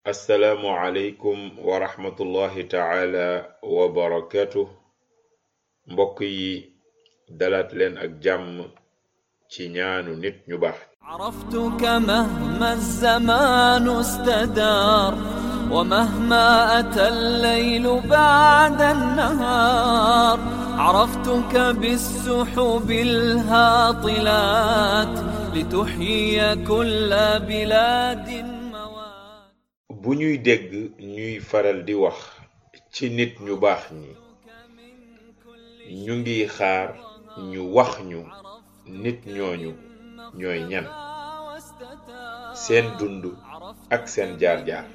assalaamu aleykum wa rahmatullahi taala wa barakatuh mbokk yi dalaat leen ak jàmm ci ñaanu nit ñu baax عرفتك مهما الزمان استدار ومهما أتى الليل بعد النهار عرفتك بالسحب الهاطلات لتحيي كل بلاد موات bu ñuy dégg ñuy faral di wax ci nit ñu baax ñi ñu ngi xaar ñu wax ñu nit ñooñu ñooy ñan seen dund ak seen jaar-jaar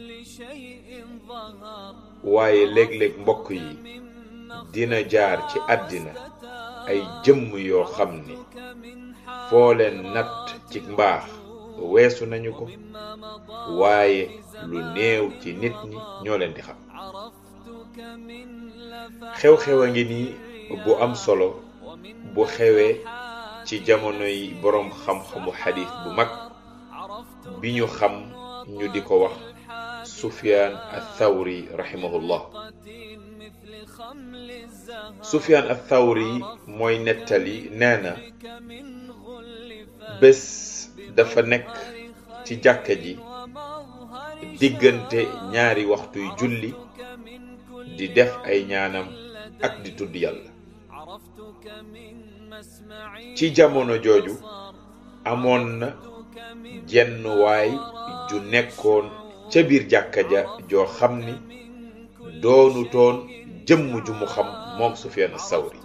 waaye léeg-léeg mbokk yi dina jaar ci àddina ay jëmm yoo xam ni foo leen natt ci mbaax weesu nañu ko waaye lu néew ci nit ñi ñoo leen di xam xew-xew a ngi nii bu am solo bu xewee ci jamono yi boroom xam-xamu xadiis bu mag bi ñu xam ñu di ko wax sufyaan athawri rahimahullah sufyaan athawri mooy nettali nee na bés dafa nekk ci jàkka ji diggante ñaari waxtuy julli di def ay ñaanam ak di tudd yàlla ci jamono jooju amoon na jenn waay ju nekkoon ca biir jàkka ja joo xam ni doonu toon jëmm ju mu xam moom Sufyaan as-Sawri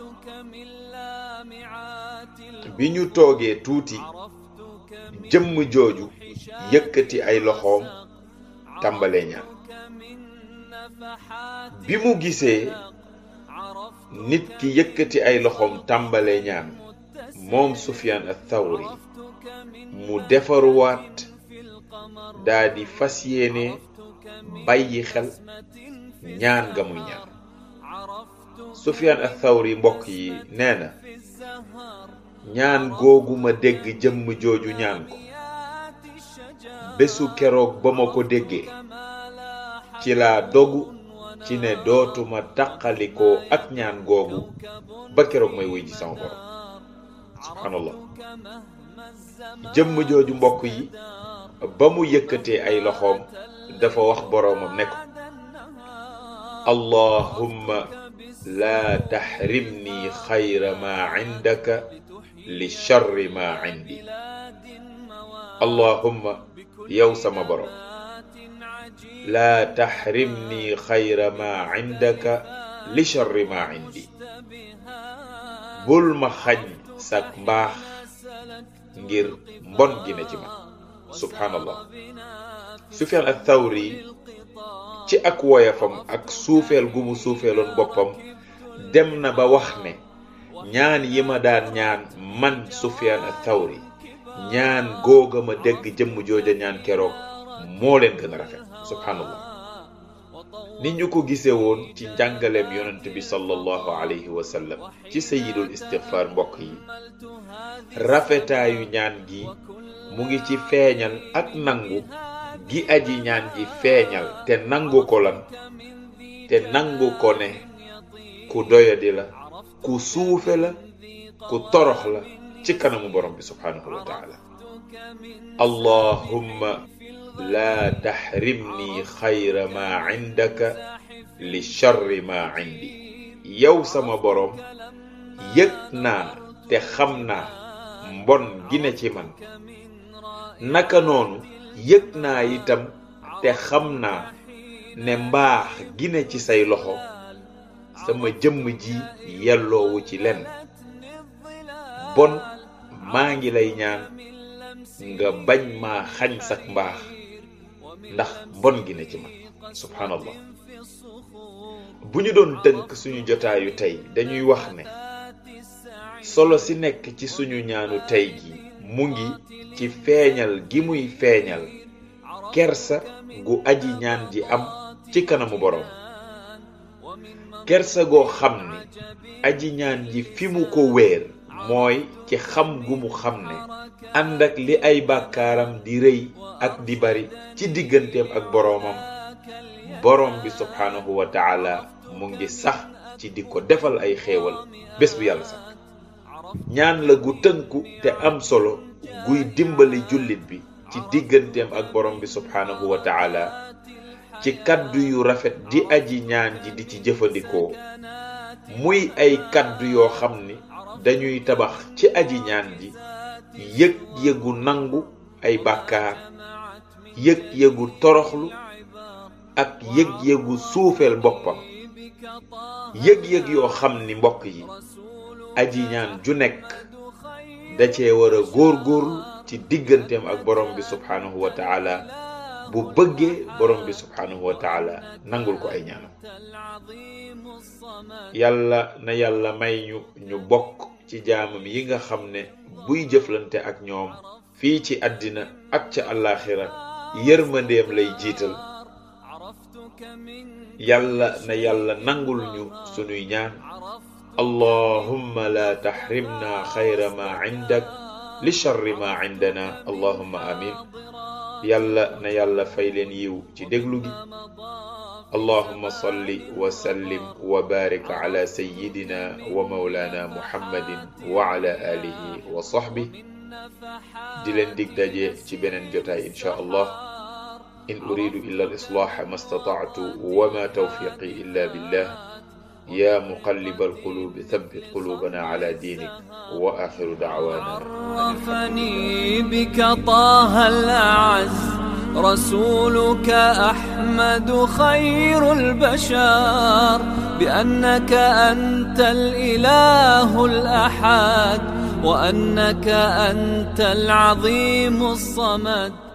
bi ñu toogee tuuti jëmm jooju yëkkati ay loxoom tàmbalee ñaan bi mu gisee nit ki yëkkati ay loxoom tàmbalee ñaan moom Sufyaan ath-Thawri mu defaruwaat daa di fas yéene bàyyi xel ñaan nga muy ñaan Sufyaan ath-Thawri mbokk yi nee na ñaan googu ma dégg jëmm jooju ñaan ko bésu keroog ba ma ko déggee ci laa dogu ci ne dootuma taqalikoo ak ñaan googu ba keroog may wuy ji sama borom subhanallah jëmm jooju mbokk yi ba mu yëkkatee ay loxoom dafa wax boroomam ne ko allahumma laa taxrimni xayra ma indaka li charri ma indi allahumma yow sama borom laa taxrimni xayra ma indaka li charri ma indi bul ma xañ sak mbaax ngir mbon gi ne ci man subhanallah sufyaan athawri ci ak woyafam ak suufeel gu mu suufeeloon boppam dem na ba wax ne ñaan yi ma daan ñaan man sufyaan athawri ñaan googa ma dégg jëmm jooja ñaan keroog moo leen gën a rafet subhanallah ni ñu ko gisee woon ci njàngaleem yonent bi sallallahu alayhi wa sallam ci sayidul istighfar mbokk yi rafetaayu ñaan gi mu ngi ci feeñal ak nangu gi aji ñaan ji feeñal te nangu ko lan te nangu ko ne ku doyadi la ku suufe la ku torox la ci kanamu borom bi subhanahu wa taala allahumma laa taxrimni xayra ma indaka li charri ma indi yow sama borom yëg naa te xam naa mbon gi ne ci man naka noonu yëg naa itam te xam naa ne mbaax gi ne ci say loxo sama jëmm ji yelloowu ci lenn bon maa ngi lay ñaan nga bañ maa xañ sak mbaax ndax mbon gi ne ci man subhanallah bu ñu doon tënk suñu jotaayu tey dañuy wax ne solo si nekk ci suñu ñaanu tey gi mu ngi ci feeñal gi muy feeñal kersa gu aji ñaan ji am ci kanamu boroom kersa goo xam ni aji ñaan ji fi mu ko wéer mooy ci xam gu mu xam ne ànd ak li ay bàkkaaram di rëy ak di bari ci digganteem ak boroomam boroom bi subhaanahu wa taala mu ngi sax ci di ko defal ay xéewal bés bu yàlla sax ñaan la gu tënku te am solo guy dimbali jullit bi ci digganteem ak borom bi subhaanahu wa taala ci kaddu yu rafet di aji ñaan ji di ci jëfandikoo muy ay kaddu yoo xam ni dañuy tabax ci aji ñaan ji yëg-yëgu nangu ay bàkkaar yëg-yëgu toroxlu ak yëg-yëgu suufeel boppam yëg-yëg yoo xam ni mbokk yi aji ñaan ju nekk da cee war a góor-góorlu ci digganteem ak borom bi subhaanahu wa taala bu bëggee borom bi subhaanahu wa taala nangul ko ay ñaanam yàlla na yàlla may ñu ñu bokk ci jaamam yi nga xam ne buy jëflante ak ñoom fii ci àddina ak ca àllaaxira yërmandeem lay jiital yàlla na yàlla nangul ñu sunuy ñaan allahumma la taxrimna xayra ma indak li charri ma indana allahumma amin yàlla na yàlla fay leen yiw ci déglu gi allahumma salli wa sallim wa barik ala sayyidina wa mawlana muhammadin wa ala alihi wa sahbi di leen dig daje ci beneen jotaay insha allah in uridu illa al islaha ma stata'tu wa ma tawfiqi illa billah يا مقلب القلوب ثبت قلوبنا على دينك وآخر دعوانا عرفني بك طه الأعز رسولك أحمد خير البشر بأنك أنت الإله الأحد وأنك أنت العظيم الصمد